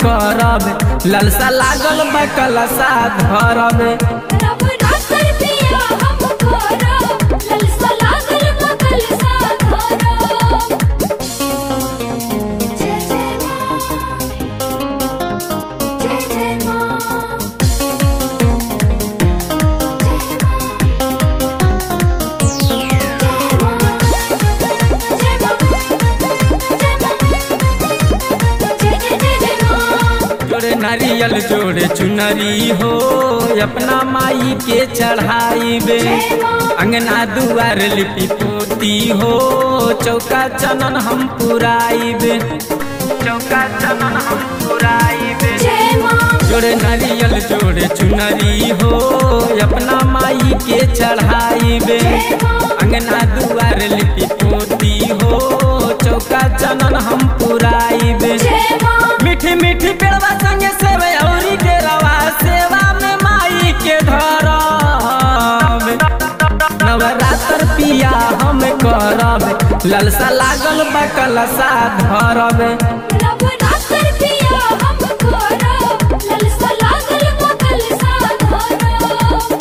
करब ललसा लागल बा कलसा धरब नवरात्र पिया हम करब ललसा लागल बा कलसा धरब जय जय माँ जय जय माँ जोड़े नारियल जोड़े चुनरी हो अपना माई के चढ़ाइबे अंगना दुआर लिपि पोती हो चौका चनन हम पुराइबे चौका चनन हम पुराइबे जोड़े नारियल जोड़े चुनरी हो अपना माई के चढ़ाइबे अंगना दुआर लिपि पोती हो चौका चनन हम पुराइबे मीठी मीठी पेड़वा संगे सेवे औरी के रवा सेवा में माई के धरब नवरात्र पिया हम करब ललसा लागल बा कलसा धरब नवरात्र पिया हम करब ललसा लागल बा कलसा धरब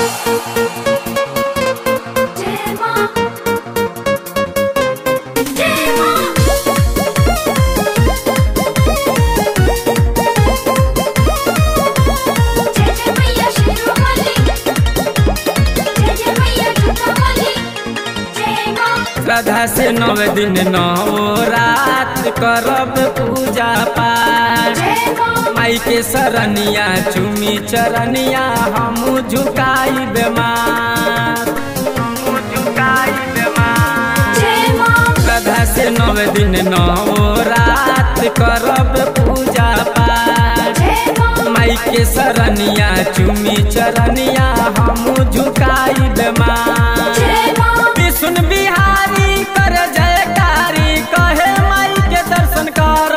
जय माँ जय माँ जय जय मैया शिरोमणि जय जय मैया जुटामणि जय माँ श्रद्धा से नव दिन नौ रात करब पूजा पाठ जय माँ माई के सरनिया चुमी चरनिया हम झुकाई बेमार हम झुकाई बेमार जय माँ श्रद्धा से नव दिन नौ रात करब पूजा पाठ जय माँ माई के सरनिया चुमी चरनिया हम झुकाई बेमार जय माँ विष्णु बिहारी कर जयकारी कहे माई के दर्शन कर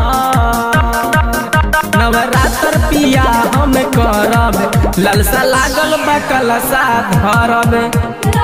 नवरात्र पिया हम करब ललसा लागल बा कलसा धरब